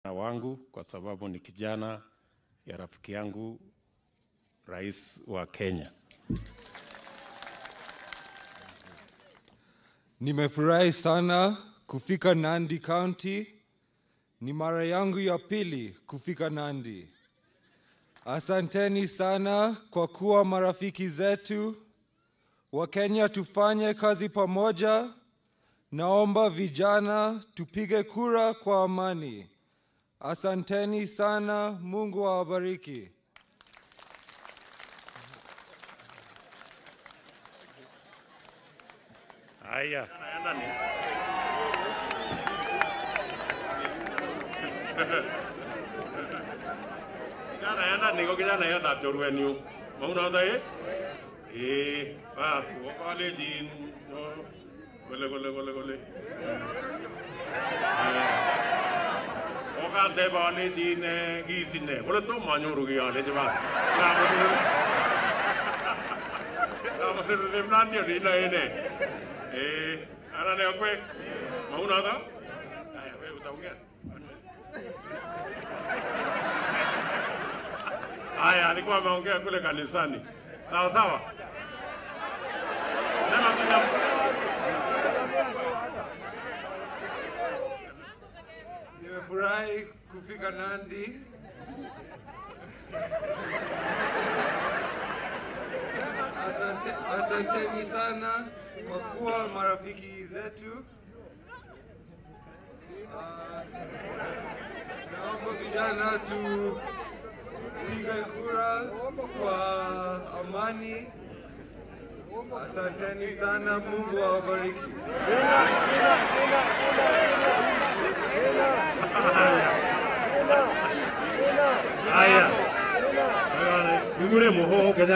wangu kwa sababu ni kijana ya rafiki yangu rais wa Kenya. Nimefurahi sana kufika Nandi County. Ni mara yangu ya pili kufika Nandi. Asanteni sana kwa kuwa marafiki zetu. Wakenya tufanye kazi pamoja. Naomba vijana tupige kura kwa amani. Asanteni sana. Mungu awabariki. Haya, Kijana yenda niko kijana yenda chorwenyu. Maunoto eh? Eh, bas, wo college no. Kole kole kole kole. Oka de bale jin gi sinne. Kole to manyoru gi ale jaba. Namu. Namu ne mnani ni na ene. Eh, ana ne okwe. Maunoto? Aya, wewe utaongea. Haya, alikuwa ameongea kule kanisani. Sawa sawa. Sema kuja. Nimefurahi kufika Nandi. Asante, asanteni sana kwa kuwa marafiki zetu. Ah, Naomba vijana tupige kura kwa amani. Asanteni sana, Mungu awabariki. Haya. Singure muho Kenya